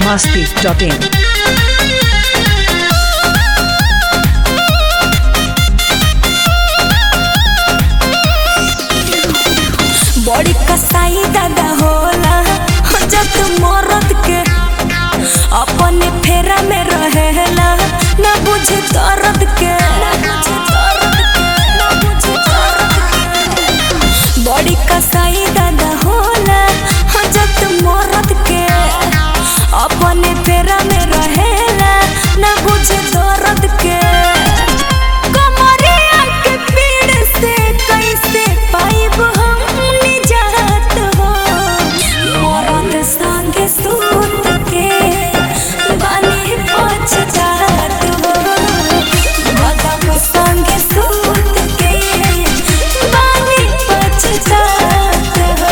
masti.in. बड़ी कसाई दादा होला जब मरद के अपने फेरा में रहेला ना बुझे दर्द के बड़ी कसाई दादा होला जब मरद के अपने फेरा में रहेला ना बुझे दर्द के कमरिया के पीड़ से कैसे पाइब हम निजात हो मरद संगे सूत के बानी पछतात हो मदम संगे सूत के बानी पछतात हो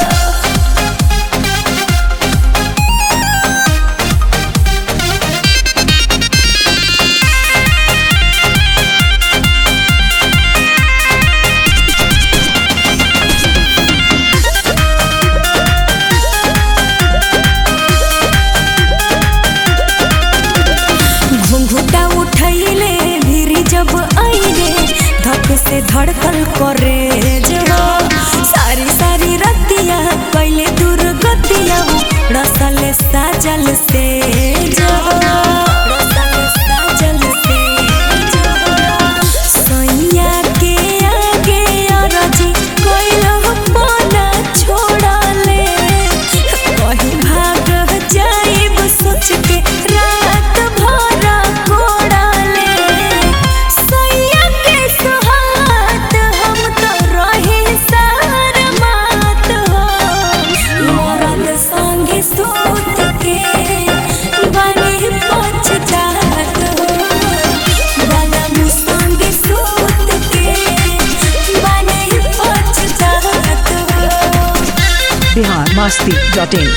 घुंघुटा उठैले भिरी जब आइले धक से धड़कल करे जवा सारी सारी रतिया कैले दुर्गतिया रसल साजल से जवा रसल साजल से जवा सैया के आगे अरजी कोइलो पाना छोड़ले कहीं भाग जाइब सोच के रात भर कोड़ले सैया के सुहात हम तो रहे सार मात हो मरद संगे सूत के बने पछतात हो बलम संगे सूत के बने पछतात हो Bihar masti.in.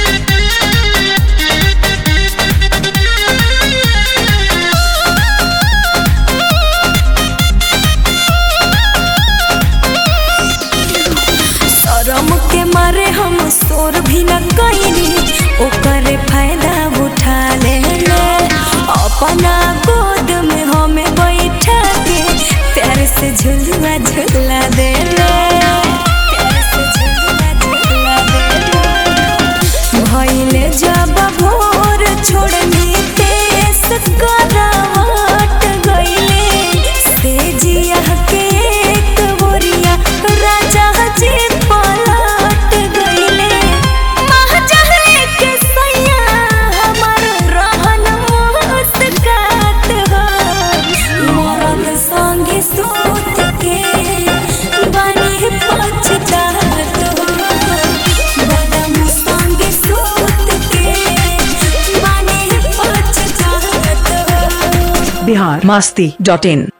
शरम के मारे हम शोर भी न कैनी ओकर फायदा उठा ले अपना गोद में हमें बैठा के प्यार से झुलवा झुला दे प्यार से झुलवा झुला दे भइले जब भोर छोड़नी तेस करावट गइले से जिया के एक बोरिया राजा जी पलट गइले महाजहरे के सैया हमर रहन मुस्कात हो मरद संगे सूत के बनी पछतात हो बदम संगे सूत के बनी पछतात हो Bihar masti.in.